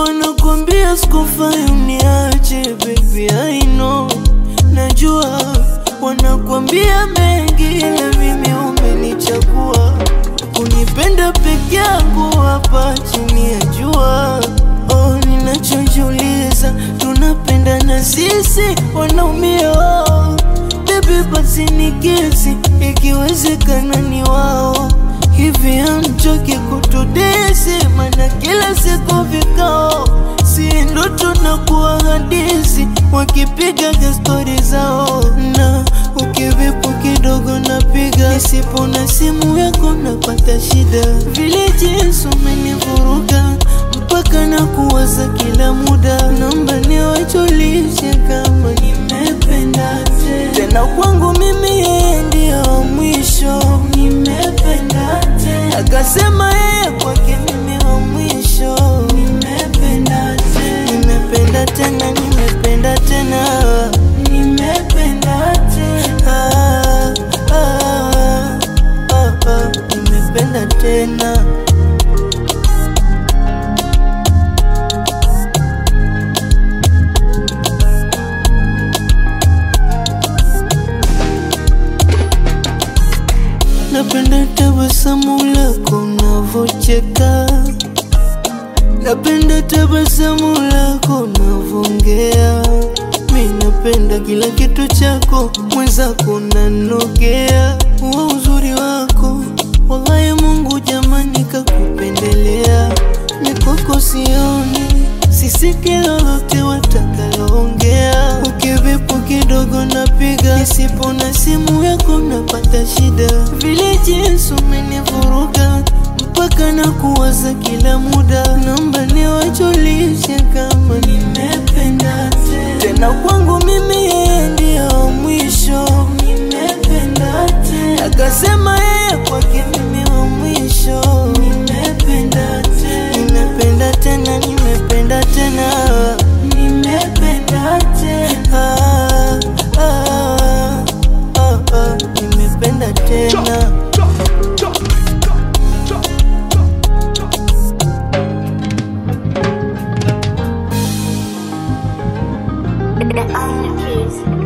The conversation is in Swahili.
wanakwambia sikufai uniache baby I know najua wanakwambia mengi ila mimi umenichagua kunipenda peke yangu hapa chini ya jua oh, ninachojiuliza tunapendana sisi wanaumia oh. Baby basi nikisi ikiwezekana ni wao hivi amchoki kutudesi mana kila siku vikao si ndo tunakuwa hadisi wakipigaga stori zao na ukivipu kidogo napiga isipo na simu yako napata shida vile jinsi umenivuruga mpaka na kuwaza kila muda naomba niwajulishe kama nimependa tena tena kwangu mimi yeye ndio wa mwisho nimependa tena akasema yeye kwake mimi wa mwisho nimependa tena nimependa tena nimependa tena nimependa tena ah, ah, ah, ah, nimependa tena Napenda tabasamu lako unavocheka, napenda tabasamu lako unavongea. Mi napenda kila kitu chako, mwenzako nanogea. Wa uzuri wako, wallahi Mungu jamani kakupendelea. Mikoko sioni, sisiki lolote watakaloongea. Ukivipo kidogo napiga, isipo na simu yako napata shida. Vile jinsi umenivuruga mpaka na kuwaza kila muda, naomba niwajulishe kama nimependa tena tena. Kwangu mimi yeye ndio wa mwisho, nimependa tena. Akasema yeye kwake mimi wa mwisho, nimependa tena, nimependa tena, nimependa tena, nimependa tena, ah, ah, ah, ah, nimependa tena. The Iron Kids.